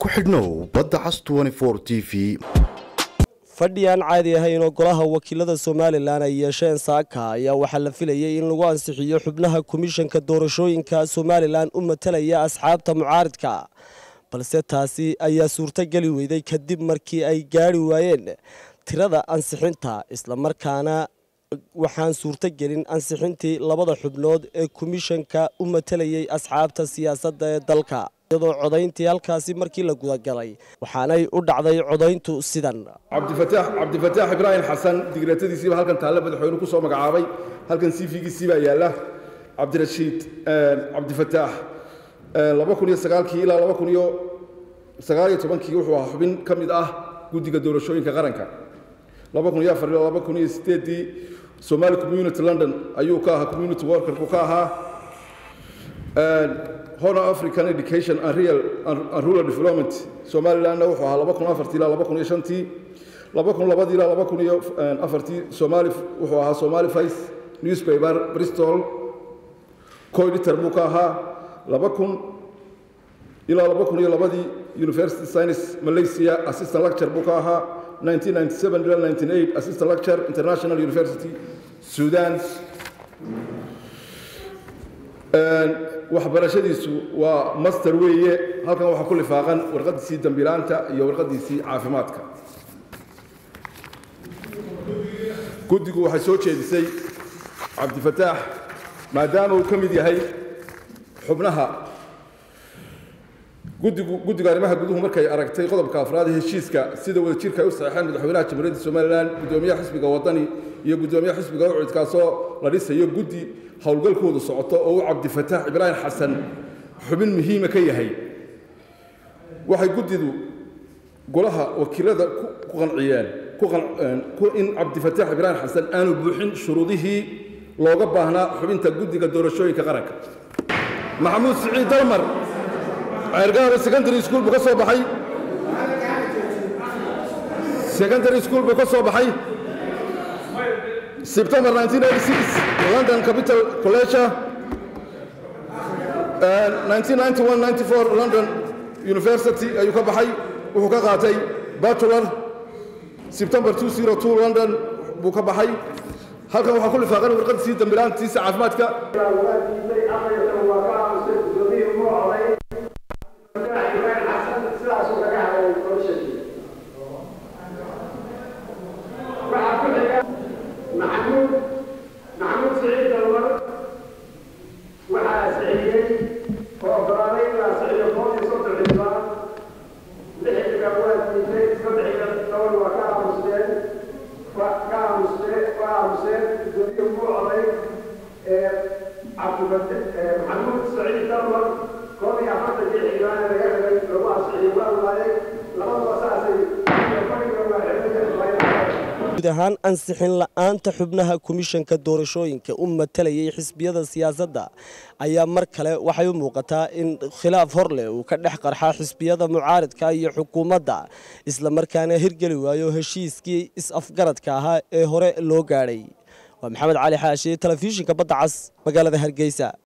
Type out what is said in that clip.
ku xidhnow badda cas t v fadhi aan caadi ahayn oo golaha wakiilada somalilan ay yeesheen saaka ayaa waxaa la filayay in lagu ansixiyo xubnaha komishanka doorashooyinka somalilan u matalaya asxaabta mucaaridka balse taasi ayaa suurtogeli weyday kadib markii ay gaari waayeen tirada ansixinta islamarkaana waxaan suurtogelin ansixintii labada xubnood ee komishanka u matalayay asxaabta siyaasadda ee dalka iyadoo codayntii halkaasi markii la gudagalay waxaanay u dhacday codayntu sidan cabdifataax cabdifataax ibraahim xasan digreetadiisiiba halkan taalle madaxweyne ku soo magacaabay halkan cv-giisii baa yaalla cabdirashiid cabdifataax laba kun iyo sagaalkii ilaa laba kun iyo sagaal iyo tobankii wuxuu ahaa xubin ka mid ah guddiga doorashooyinka qaranka laba kun iyo afar ilaa laba kun iyo sideeddii somali community london ayuu ka ahaa community workerku ka ahaa honor african education and real and rural development somalilandna wuxuu ahaa laba kun afartii ilaa laba kun iyo shantii laba kun labadii ilaa laba kun iyo afartii somali wuxuu ahaa somali vice newspaper bristol coeditor buu ka ahaa laba kun ilaa laba kun iyo labadii university science malaysia assistant lecture buu ka ahaa 1997 ilaa 1998 assistant lecture international university sudan waxbarashadiisu waa master weeye halkan waxaa ku lifaaqan warqadiisii dambilaanta iyo warqadiisii caafimaadka guddigu waxay soo jeedisay cabdifataax maadaama uu ka mid yahay xubnaha guddigu guddiga arrimaha guduhu markay aragtay qodobka afraad ee heshiiska sida wadajirka ay u saxeexeen madaxweynaha jamhuuriyadda somalilan guddoomiyaha xisbiga wadani iyo guddoomiyaha xisbiga ucud kaasoo la dhisayo guddi howlgalkoodu socoto oo uu cabdifataax ibraahim xasan xubin muhiima ka yahay waxay guddidu golaha wakiilada ku qanciyeen in cabdifataax ibraahim xasan aanu buuxin shuruudihii looga baahnaa xubinta guddiga doorashooyinka qaranka maxamuud siciid dalmar ceergaaba secondary school buu ka soo baxay secondary school buu ka soo baxay September 1986 London Capital College 1991-94 London University ayuu ka baxay wuxuu ka qaatay bachelor September 202 London buu ka baxay halkan waxaa ku lifaaqan warqadiisii dambilaantiisa caafimaadka محمود محمود سعيد الورد وحا سعيدي وقراني لا سعيد الفوزي صوت الحزبان لحق الأول من سبع الأول وكان مسلم وكان مسلم وكان مسلم الدنيا مو علي عبد محمود سعيد الورد كوني أحد في حيوان رجال ربع سعيد الله لما وساسي guud ahaan ansixin la-aanta xubnaha komishanka doorashooyinka u matalayay xisbiyada siyaasadda ayaa mar kale waxay u muuqataa in khilaaf hor leh uu ka dhex qarxaa xisbiyada mucaaridka iyo xukuumadda islamarkaana hirgeli waayo heshiiskii is-afgaradka ahaa ee hore loo gaadhay waa maxamed cali xaashi telefishinka badda cas magaalada hargeysa